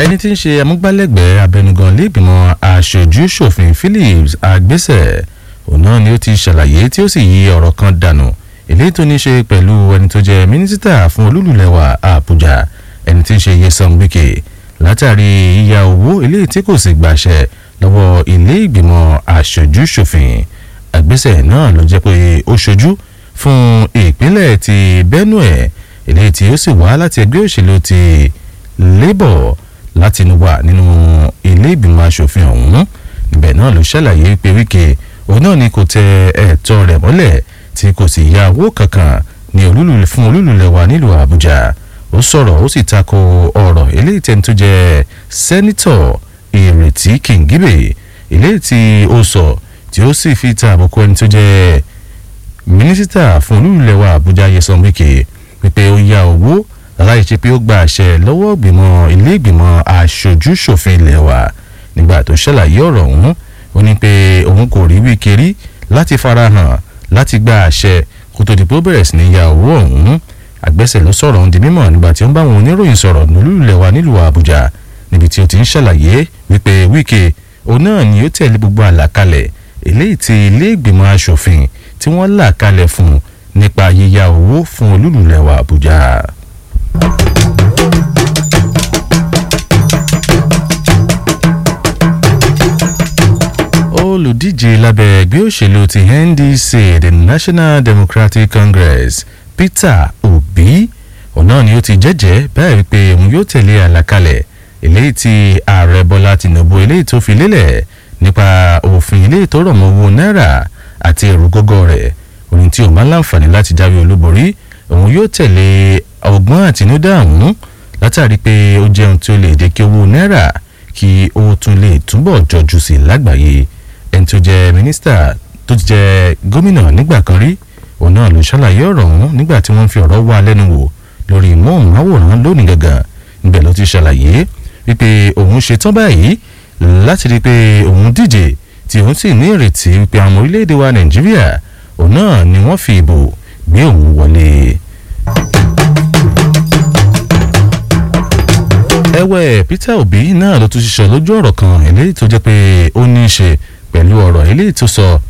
ẹni tí ń ṣe amúgbálẹ́gbẹ̀ẹ́ abẹnugan lẹ́gbìmọ̀ aṣojú ṣòfin Phillips Agbésẹ̀ òun náà ni ó ti ṣàlàyé tí ó sì yí ọ̀rọ̀ kan dànù èléyìí tó ní ṣe pẹ̀lú ẹni tó jẹ́ mínísítà fún olúlùlẹ̀wà Àbújá ẹni tí ń ṣe Nyesom Wike látàrí yíya owó eléyìí tí kò sì gbàṣẹ lọ́wọ́ ilé ìgbìmọ̀ aṣojú ṣòfin Agbésẹ̀ náà ló jẹ́ pé ó ṣojú fún ìpínlẹ̀ ti Benue eléyìí tí ó sì wá láti ẹgbẹ́ òṣèlú ti Labour láti wà nínú ilé ìgbìmọ̀ asòfin ọ̀hún níbẹ̀ náà ló ṣàlàyé pé Wike òun náà ni kò tẹ ẹ̀tọ́ rẹ̀ mọ́lẹ̀ tí kò sì ya owó kankan ní olúlulẹ̀ fún olúlulẹ̀ wa nílùú Àbújá ó sọ̀rọ̀ ó sì tako ọ̀rọ̀ eléyìí tẹ́ni tó jẹ́ sẹ́nitọ̀ Ìrètí Kìngíbè eléyìí tí ó sọ tí ó sì fi ta àbùkù ẹni tó jẹ́ mínísítà fún olúlulẹ̀ wa Àbújá Nyesom Wike pípé ó ya owó láì ṣe pé ó gba àṣẹ lọ́wọ́ ìgbìmọ̀ ilé ìgbìmọ̀ aṣojú ṣòfin ilé wa nígbà tó ṣàlàyé ọ̀rọ̀ ọ̀hún ó ní pé òun kò rí Wike rí láti farahàn láti gba àṣẹ kó tó di pé ó bẹ̀rẹ̀ sí ní ya owó ọ̀hún Àgbẹ̀sẹ̀ ló sọ̀rọ̀ ọ̀hún di mímọ̀ nígbà tí ó ń bá àwọn oníròyìn sọ̀rọ̀ nílùú ilé wa nílùú Àbújá níbi tí ó ti ń ṣàlàyé wípé Wike òun náà ni ó tẹ̀lé gbogbo àlàkalẹ̀ eléyìí tí ilé ìgbìmọ̀ aṣòfin tí wọ́n là kalẹ̀ fún nípa yíya owó fún olúlulẹ̀ wa Àbújá. olùdíje lábẹ́ ẹgbẹ́ òṣèlú ti NDC the National Democratic Congress Peter Obi òun náà ni ó ti jẹ́jẹ́ báyìí pé òun yóò tẹ̀lé àlàkalẹ̀ eléyìí tí ààrẹ Bọ́lá Tinubu eléyìí tó fi lélẹ̀ nípa òfin eléyìí tó rọ̀ mọ́ owó náírà àti èrò gógó rẹ̀ òun tí òun máa ń láǹfààní láti jáwé olúborí òun yóò tẹ̀lé ọgbọ́n àtinúdá ọ̀hún látàrí pé ó jẹun tí ó lè jẹ́ kí owó náírà kí ó tún lè túbọ̀ jọjú sí lágbàáyé ẹni tó jẹ́ mínísítà tó ti jẹ́ gómìnà nígbà kan rí òun náà ló ṣàlàyé ọ̀rọ̀ ọ̀hún nígbà tí wọ́n fi ọ̀rọ̀ wá lẹ́nu wò lórí móhùnmáwòrán lónìí gangan níbẹ̀ ló ti ṣàlàyé wípé òun ṣetán báyìí láti rí i pé òun díje tí òun sì ní ìrètí wípé àwọn orílẹ̀-èdè wa nàìjíríà òun náà ni wọ́n fi ìbò gbé òun wọlé. ẹ̀wẹ̀ Peter Obi náà ló tún ṣiṣẹ́ lójú ọ̀rọ̀ kan eléyìí tó jẹ́ pé ó ní í ṣe pẹ̀lú ọ̀rọ̀ eléyìí tó sọ